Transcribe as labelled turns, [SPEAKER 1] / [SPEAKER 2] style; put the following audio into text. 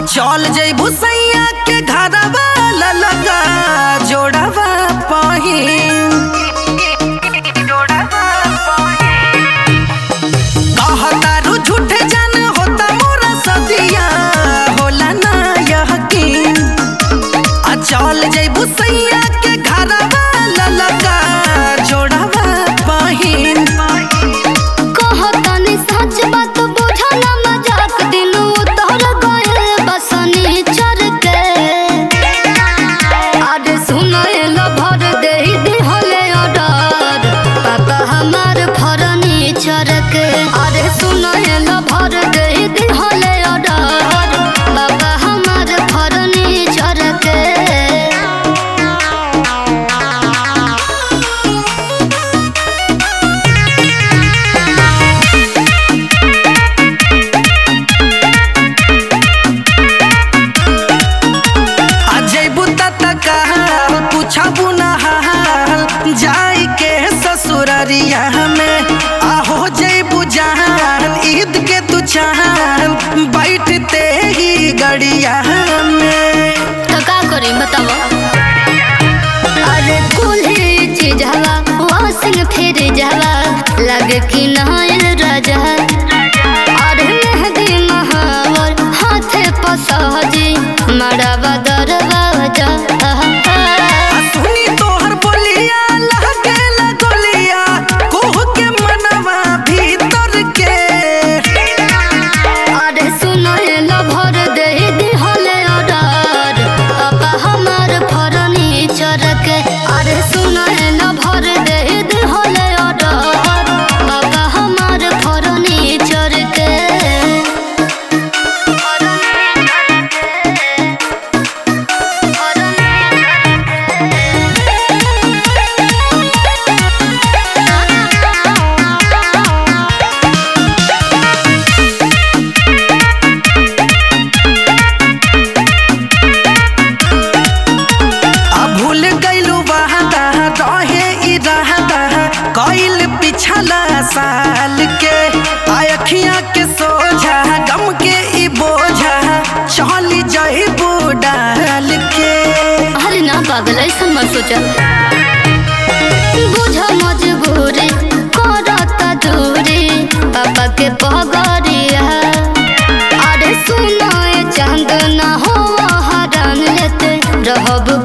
[SPEAKER 1] चल जइबू सैया के घरवा ललका जोड़वा पहिन कहतारू झूठे जान होता मोरा सदिया होला ना यकीन आ चल जइबू सैया के घरवा ललका जोड़वा पहिन
[SPEAKER 2] कहतनी सच बात बुझल मजाक दिलू तोहर गए बसनी चर के अरे सुनल भर दे दिहले ऑर्डर पापा हमार फर्नीचर के अरे सुनल भर दे दिहले ऑर्डर पापा हमार फर्नीचर के
[SPEAKER 1] अजयबू तत कहल पूछबू न हाल जाई के ससुररिया में आहो जयबू जहान ईद के तू चाहन बैठते ही गड़िया में
[SPEAKER 2] तो का करी बताओ अरे कुल्ही चीज हवा वासिंग फिर जावा लगे कि नहायल राजा अरे मेहंदी महावर हाथे पसहजी मड़ावा दरवाजा
[SPEAKER 1] आ सुनी तोहर बोलिया लहकेला गोलिया कोह के मनवा भीतर के
[SPEAKER 2] अरे सुनो लो भर दे दिहले ऑर्डर पापा हमार फर्नीचर के अरे सुनो लो भर दे दिहले ऑर्डर पापा हमार फर्नीचर के
[SPEAKER 1] आ भूल गइलू वादा रहे इरादा कइल पिछला साल के आ अखियां के सोझा गम के ई बोझा चली जइबू डाल के
[SPEAKER 2] अरे ना पागल ऐसा मत सोचा बुझ मजबूरी करता दूरी पापा के पगड़िया अरे सुनो ये चांद ना हो हरान लेते रहब